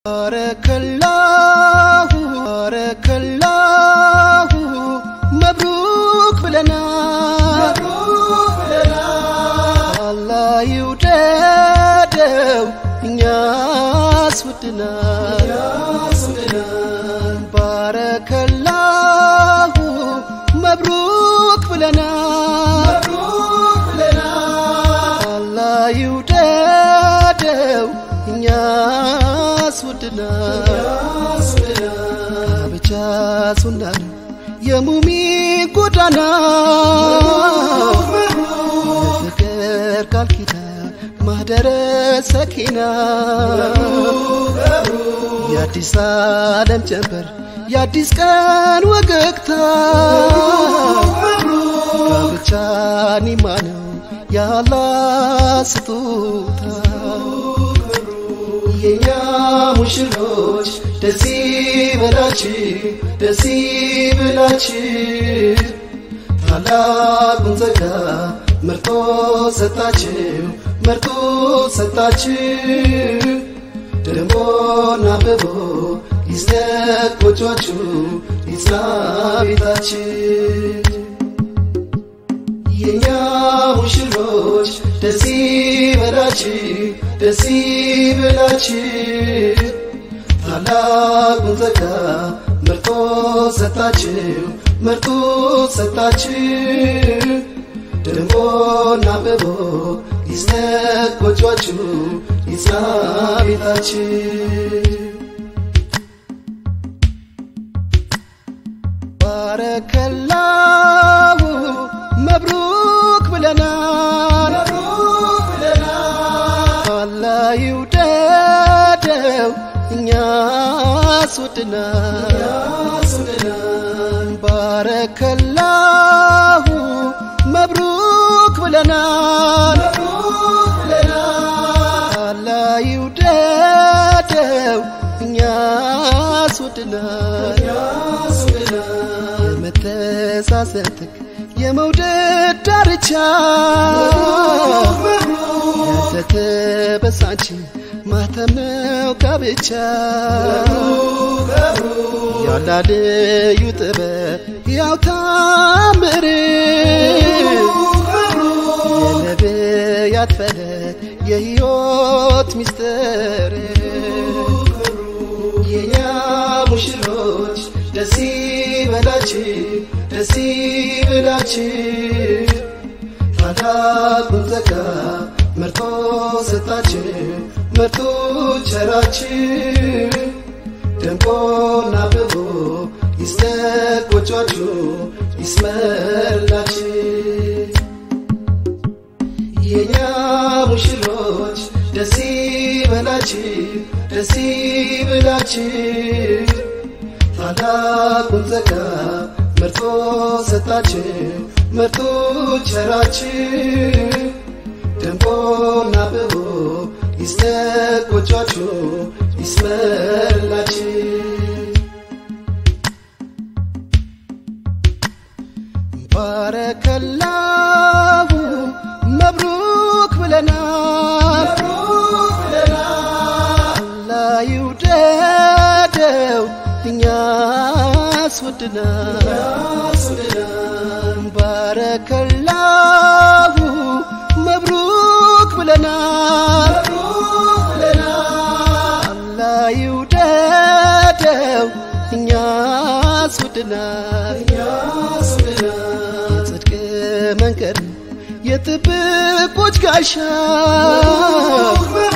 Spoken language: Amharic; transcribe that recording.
ባረከላሁ ባረከላሁ መብሩክ ብለናል አላህ ይውደደው እኛስ ወድናል ባረከላሁ መብሩክ ብለናል አላህ ይውደደው እኛስ ወድናል ብቻ ሱና ነው የሙሚን ጎዳና ፍቅር ቃል ኪዳን ማህደረ ሰኪና የአዲስ ዓለም ጀንበር የአዲስ ቀን ወገግታ ጋብቻ ኒማ ነው ያላ ስጦታ የኛ ሙሽሮች ደስ ይበላችሁ ደስ ይበላችሁ ታላቁን ጸጋ መርጦ ሰጣችሁ መርጦ ሰጣችሁ ደሞና አብቦ ይስደቅ ጎጆአችሁ ይጽና ቤታችሁ የኛ ሙሽሮች ደስ ይበላችሁ ደስ ይበላችሁ ታላቁን ጸጋ መርጦ ሰጣችሁ መርጦ ሰጣችሁ ደምቆና አብቦ ይስደቅ ጎጆአችሁ ይጽና ቤታችሁ ባረከላሁ መብሩክ ብለናል አላህ ይውደደው እኛስ ወድናል ባረከላሁ መብሩክ ብለናል አላህ ይውደደው እኛስ ወድናል የመተሳሰትክ የመውደድ ዳርቻ ያልተተበሳች ማተም ነው ጋብቻ ያላ ልዩ ጥበብ ያው ታምር የነቢያት ፈለግ የሕይወት ሚስጥር የኛ ሙሽሮች ደስ ይበላችሁ ደስ ይበላችሁ ታላቁን ጸጋ መርጦ ሰጣችሁ መርጦ ቸራችሁ ደምቆና አብቦ ይስደቅ ጎጆአችሁ ይስመርላችሁ የኛ ሙሽሮች ደስ ይበላችሁ ደስ ይበላችሁ ታላቁን ጸጋ መርጦ ሰጣችሁ መርጦ ቸራችሁ ደምቆና አብቦ ይስደቅ ጎጆአችሁ ይስመርላችሁ ባረከላሁ መብሩክ ብለናል አላህ ይውደደው እኛስ ወድናል ባረከላሁ መብሩክ ብለናል አላህ ይውደደው እኛስ ወድናል የጽድቅ መንገድ የጥብቆች ጋሻ